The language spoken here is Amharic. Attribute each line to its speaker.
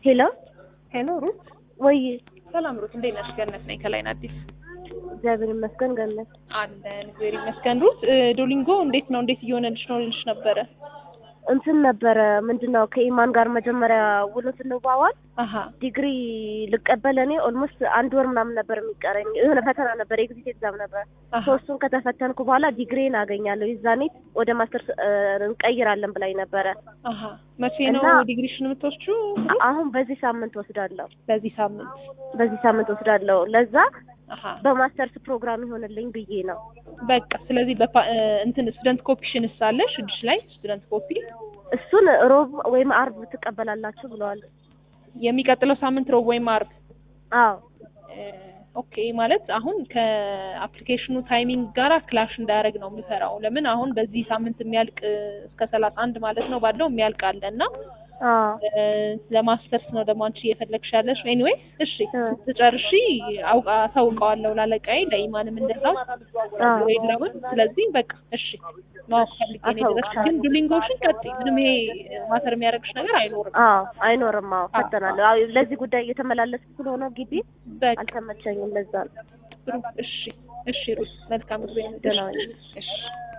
Speaker 1: ሄሎ
Speaker 2: ሄሎ ሩት፣
Speaker 1: ወይ
Speaker 2: ሰላም ሩት፣ እንዴት ነሽ? ገነት ነኝ ከላይን አዲስ
Speaker 1: እግዚአብሔር ይመስገን ገነት
Speaker 2: አለን። እግዚአብሔር ይመስገን። ሩት፣ ዶሊንጎ እንዴት ነው? እንዴት እየሆነልሽ ነው ልልሽ ነበረ።
Speaker 1: እንትን ነበረ ምንድን ነው ከኢማን ጋር መጀመሪያ ውሎ ስንዋዋል
Speaker 2: አሀ
Speaker 1: ዲግሪ ልቀበል እኔ ኦልሞስት አንድ ወር ምናምን ነበር የሚቀረኝ የሆነ ፈተና ነበር የጊዜ ኤግዛም ነበር
Speaker 2: አሀ
Speaker 1: ሶስቱን ከተፈተንኩ በኋላ ዲግሪን አገኛለሁ የዛኔ ወደ ማስተርስ እንቀይራለን ብላኝ ነበረ
Speaker 2: አሀ መቼ ነው
Speaker 1: እና-
Speaker 2: ዲግሪሽን የምትወስጂው?
Speaker 1: አሁን በዚህ ሳምንት ወስዳለሁ
Speaker 2: በዚህ ሳምንት።
Speaker 1: በዚህ ሳምንት ወስዳለሁ ለዛ
Speaker 2: አሀ
Speaker 1: በማስተርስ ፕሮግራም ይሆንልኝ ብዬ ነው
Speaker 2: በቃ ስለዚህ በፓ- እ፣ እንትን ስቱደንት ኮፒሽን ሳለሽ እጅሽ ላይ ስቱደንት ኮፒ
Speaker 1: እሱን ሮብ ወይም አርብ ትቀበላላችሁ ብለዋል
Speaker 2: የሚቀጥለው ሳምንት ሮብ ወይም አርብ
Speaker 1: አዎ
Speaker 2: እ፣ ኦኬ ማለት አሁን ከአፕሊኬሽኑ ታይሚንግ ጋራ ክላሽ እንዳያደርግ ነው የምሰራው። ለምን አሁን በዚህ ሳምንት የሚያልቅ እ፣ እስከ ሰላሳ አንድ ማለት ነው ባለው የሚያልቅ አለ እና
Speaker 1: አዎ
Speaker 2: እ፣ ለማስተርስ ነው ደግሞ አንቺ እየፈለግሽ ያለሽ። ኤኒዌይ እሺ
Speaker 1: እ።
Speaker 2: ትጨርሺ አውቃ ታውቀዋለሁ ላለቃዬ ለኢማንም እንደዛው
Speaker 1: አዎ
Speaker 2: የለውን ስለዚህ በቃ እሺ ማወቅ ፈልጌ ነው የደረስኩት። ግን
Speaker 1: አሳውቅሻለሁ።
Speaker 2: ዱሊንጎሽን ቀጥይ። ምንም ይሄ ማተር የሚያደርግሽ ነገር አይኖርም።
Speaker 1: አዎ አይኖርም። አዎ ፈተናለሁ። አዎ ለዚህ ጉዳይ እየተመላለስኩ ስለሆነ ግቢ
Speaker 2: በቃ
Speaker 1: አልተመቸኝም። ለዛ ነው።
Speaker 2: ጥሩ። እሺ እሺ ሩት መልካም ጊዜ።
Speaker 1: ደህና ሁኚ።
Speaker 2: እሺ